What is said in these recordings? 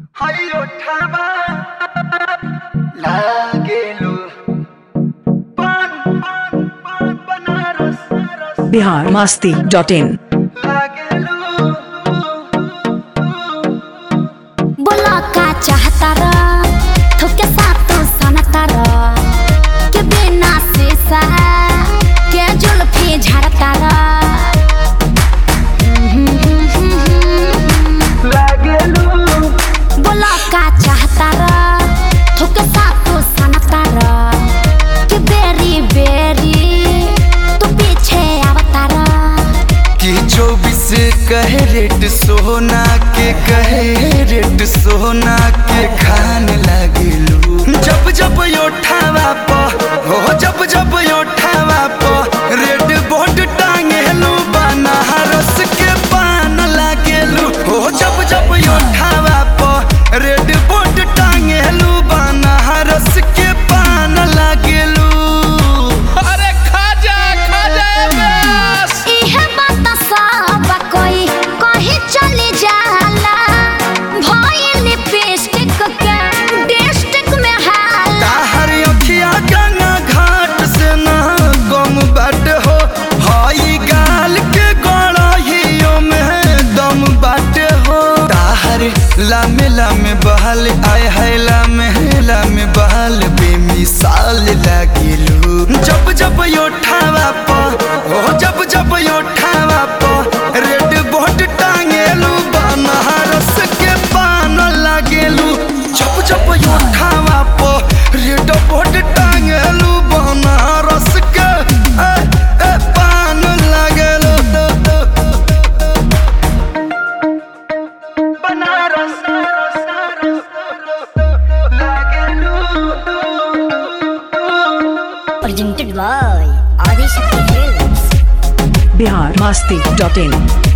하이요 타바 लागेलो पान पान पान बनारस बिहार मस्ती डॉट इन लागेलो बोला का चाहता र थोके साथ सनता र के बिना शीशा के जुल्फी झड़ता र लागेलो बोला का चाहता र थोके साथ सनता र के बेरी बेरी तू पीछे आवता र कि चौबीस कहे रेट सोना के कहे रेट सोना के खान लागेलू जब जब योठावा प हो जब जब योठावा प रेड बोर्ड टांगेलू बनारस के पान लागेलू हो जब जब योठावा प रेड बोर्ड टांगेलू बनारस के पान लागेलू अरे खाजा खाजा बस इहे बात सब कोई कहीं चली जाला भइल लिपस्टिक के डिस्ट्रिक्ट में हाला ताहर अखिया गंगा घाट से ना गम बाट हो हई गाल के गड़हियो में दम बाट हो ताहर लामे लामे बहल आय है लामे लामे बहल बेमिसाल लागिलू जब जब योठावा प हो जब जब योठावा प रेड बोर्ड टांगेलू बनारस के पान लागेलू जब जब योठावा प रेड बोर्ड टांगेलू बनारस के ए, ए, पान लागेलू बनारस लागेलू presented by Adishakti Films. Bihar Masti dot in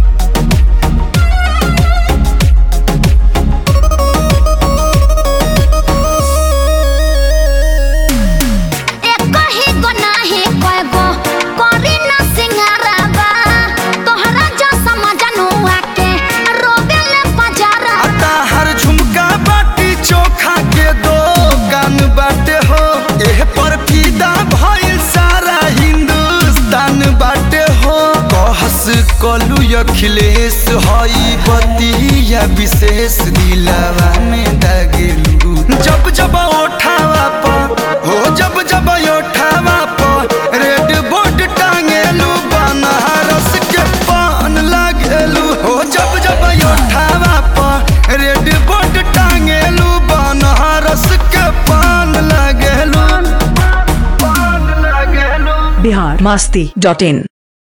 एक ही गो नाही कय गो करी न सिंगारबा तोहरा जो समझनुआ के रोबेले बजारा ताहर झुमका बाटी चोखा के दो कान बाटे हो एह पर फिदा भइल सारा हिंदुस्तान बाटे हो कहस कलू अखिलेश हई बतिया विशेष दिलावा में दागेलू जब जब ओठावा प हो जब जब ओठावा प रेड बोर्ड टांगेलू बनारस के पान लागेलू हो जब जब ओठावा प रेड बोर्ड टांगेलू बनारस के पान लागेलू पान लागेलू बिहार मस्ती डॉट इन